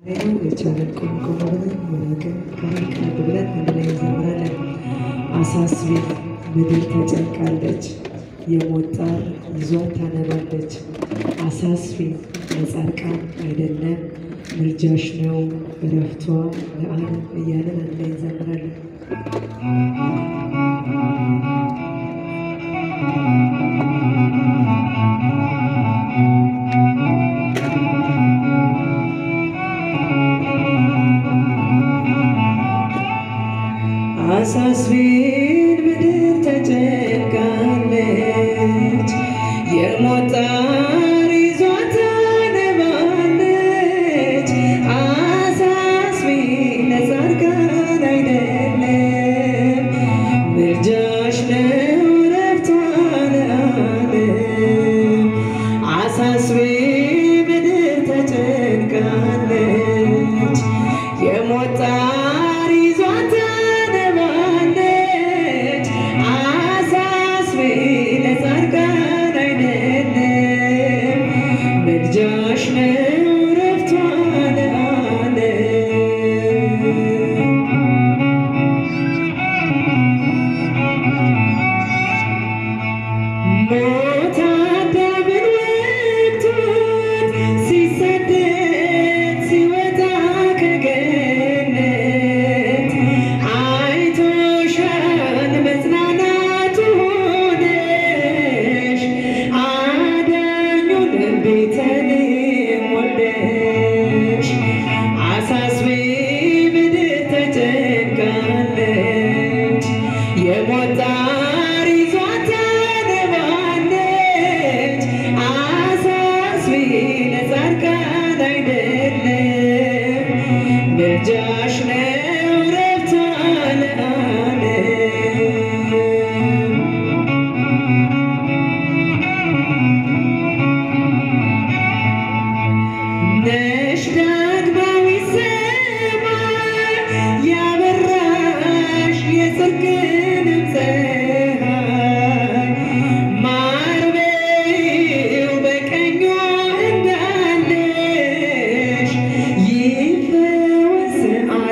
የቻለን ቆም ቆም ብለን የራቅን ቀረብ ቀረብ ብለን አንድ ላይ እንዘምራለን። አሳስቢ ምድር ተጨንቃለች፣ የሞት ጣር ይዟት ታነባለች። አሳስቢ ለጻድቃን አይደለም ምልጃሽ ነው እረፍቷ ለዓለም እያለን አንድ ላይ እንዘምራለን። አሳስቢን ምድር ተጨንቃለች፣ የሞት ጣር ይዟት ታነባለች። አሳስቢን ለጻድቃን አይደለም ምልጃሽ ነው እረፍቷ ለዓለም። አሳስቢ ምድር ተጨንቃለች፣ የሞት ጣር ይዟት ታነባለች። አሳስቢ ለጻድቃን አይደለም ምልጃሽ ነው እረፍቷ ለዓለም። ሞት አዳምን ወቅቱን ሲሰደድ ሲወጣ ከገነት አይቶሻል መጽናናቱ ሆነሽ አዳኙን ቤተልሔም ወልደሽ አሳስቢ ምድር ተጨንቃለች የሞት ጣር ይዟት ታነባለች። አሳስቢ ለጻድቃን አይደለም ምልጃሽ ነው እረፍቷ ለዓለም። ነሽ ዳግማዊት ሰማይ ያበራሽ የጽድቅንም ፀሐይ ማር በይው በቀኟ እንዳለሽ ይፈወስ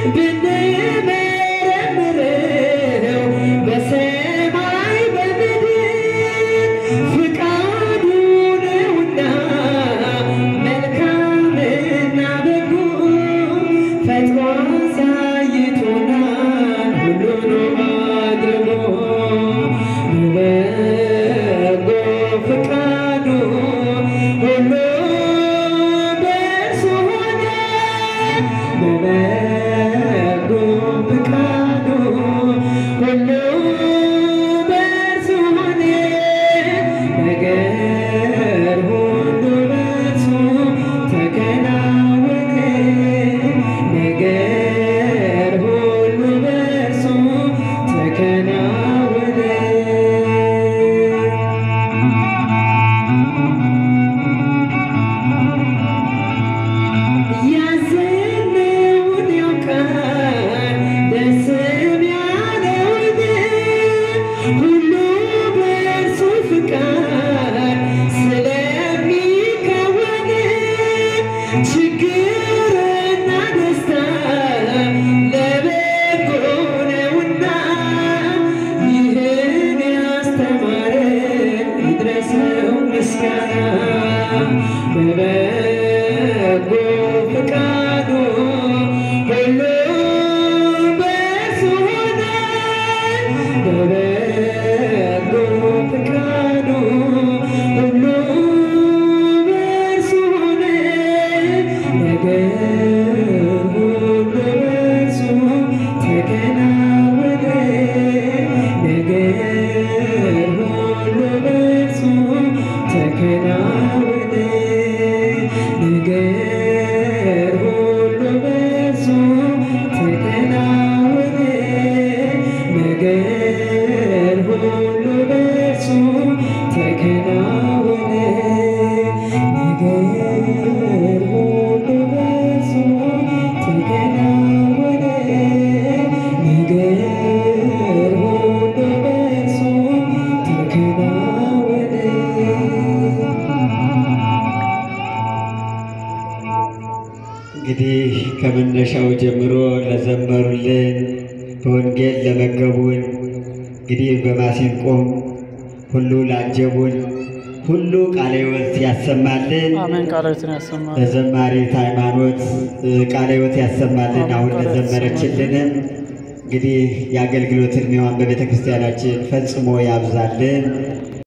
ብንመረምረው በሰማይ በምድር ፍቃዱ ነውና መልካምና በጎ ፈጥሮ አሳይቶናል ሁሉንም አድርጎ በበጎ ፍቃዱ ሁሉ በእርሱ ሆነ በበጎ ፍቃዱ ሁሉ በእርሱ ሆነ ነገር ሁሉ በእርሱ ተከናወነ ነገር ሁሉ በእርሱ ተከናወነ ያዘነውን ያውቃል ደስም ያለውን ሁሉ በእርሱ ፍቃድ ስለሚከወን ችግርና ደስታ ለበጎ ነውና ይህን ያስተማረን ይድረሰው ምስጋና በበጎ ፍቃዱ ሁሉ በእርሱ ሆነ በበጎ ፍቃዱ ሁሉ በእርሱ ሆነ ነገር ሁሉ በእርሱ ተከናወነ ነገር ሁሉ በእርሱ ተከናወነ ነገር ሁሉ በእርሱ ተከናወነ ነገር ሁሉ በእርሱ ተከናወነ ነገር ሁሉ በእርሱ ተከናወነ ነገር ሁሉ በእርሱ ተከናወነ እንግዲህ ከመነሻው ጀምሮ ለዘመሩልን በወንጌል ለመገቡን እንግዲህ በማሲንቆም ሁሉ ላጀቡን ሁሉ ቃለ ሕይወት ያሰማልን። አሜን። ቃላዊትን ያሰማል። ለዘማሪት ሃይማኖት እ፣ ቃለ ሕይወት ያሰማልን። አሁን ለዘመረችልንም እንግዲህ የአገልግሎት ዕድሜዋን በቤተ ክርስቲያናችን ፈጽሞ ያብዛልን።